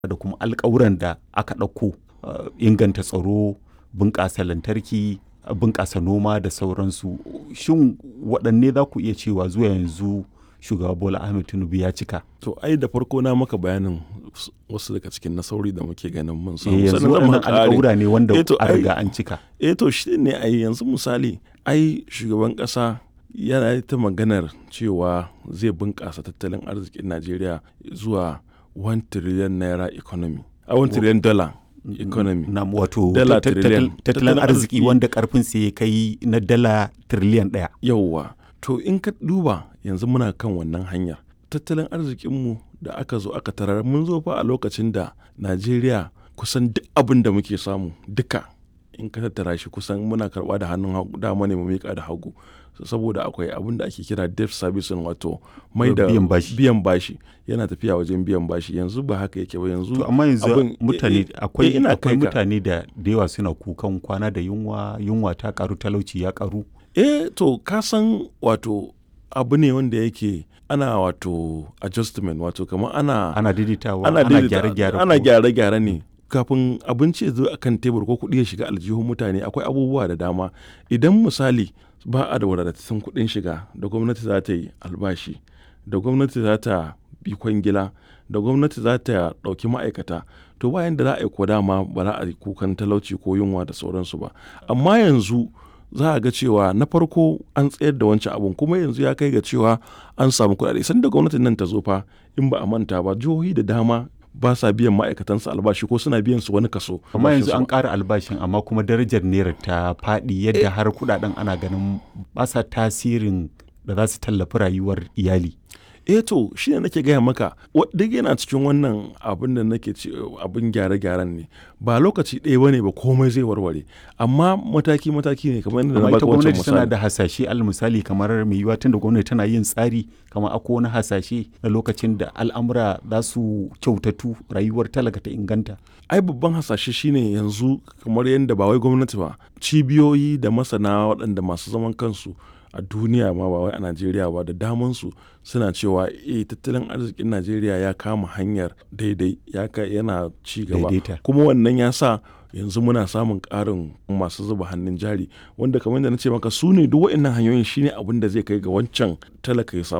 da kuma alkawuran da aka ɗauko inganta tsaro bunƙasa lantarki bunƙasa noma da sauransu shin waɗanne za ku iya cewa zuwa yanzu shugaba bola ahmed tinubu ya cika to ai da farko na maka bayanin wasu daga cikin nasarori da muke ganin mun samu yanzu sannan zan waɗannan maka ƙari. alƙawura ne wanda Eh to, a ai- riga an cika eh to shi ne ai yanzu misali ai shugaban ƙasa yana ta maganar cewa zai bunƙasa tattalin arzikin najeriya zuwa 1 trillion naira economy a 1 trillion dollar economy na wato Dala tat- tat- trillion. tattalin Tattalin arziki arziki. wanda karfin sa ya kai na dala tiriliyan ɗaya yauwa to in ka duba yanzu muna kan wannan hanyar tattalin arzikinmu da aka zo aka tarar mun zo fa a lokacin da najeriya kusan duk abin da muke samu duka in ka tattara shi kusan muna karba da hannun hagu dama ne mu miƙa da hagu saboda akwai abin da ake kira debt servicing wato mai da Biyan bashi. biyan bashi yana tafiya wajen biyan bashi yanzu ba haka yake ba yanzu to amma yanzu abin- mutane eh, eh, akwai eh, ina akwai kai ka. mutane da da yawa suna kukan kwana da yunwa yunwa ta karu talauci ya karu eh to ka san wato abu ne wanda yake ana wato adjustment wato kamar ana ana daidaitawa ana ana daidaita- gyare-gyare ana ko- gyare-gyare ne kafin abinci ya zo a kan tebur ko kuɗi ya shiga aljihun mutane akwai abubuwa da dama idan misali ba a da wadatattun kuɗin shiga da gwamnati za ta yi albashi da gwamnati za ta bi kwangila da gwamnati za ta ɗauki ma'aikata to bayan da za a yi ko dama ba za a yi kukan talauci ko yunwa da sauransu ba amma yanzu za a ga cewa na farko an tsayar da wancan abun kuma yanzu ya kai ga cewa an samu kuɗaɗe sanda gwamnatin nan ta zo fa in ba a manta ba jihohi da dama ba sa biyan ma'aikatansu albashi ko suna biyan su wani kaso amma yanzu albashinsu an ba. ƙara albashin amma kuma darajar naira ta faɗi yadda har kudaden ana ganin ba sa tasirin da za su tallafi rayuwar iyali eh to shi ne nake gaya maka wa- duk yana cikin wannan abin da nake ce abin gyare-gyaren ne ba lokaci ɗaya bane ba komai zai warware amma mataki-mataki ne kamar yadda na amma ita baka wancan gwamnati tana misali da hasashe al misali kamar mai yiwuwa tunda gwamnati tana yin tsari kamar akwai wani hasashe na lokacin da al'amura za su kyautatu rayuwar talaka ta inganta ai babban hasashe shine yanzu kamar yadda ba wai gwamnati ba cibiyoyi da masana waɗanda masu zaman kansu a duniya ma ba wai a najeriya ba da damansu suna cewa eh tattalin arzikin najeriya ya kama hanyar daidai ya ka yana ci gaba Daidaita. kuma wannan ya sa yanzu muna samun ƙarin masu zuba hannun jari wanda kamar yadda na ce maka su ne duk waɗannan hanyoyin shine abin da zai kai ga wancan talaka ya samu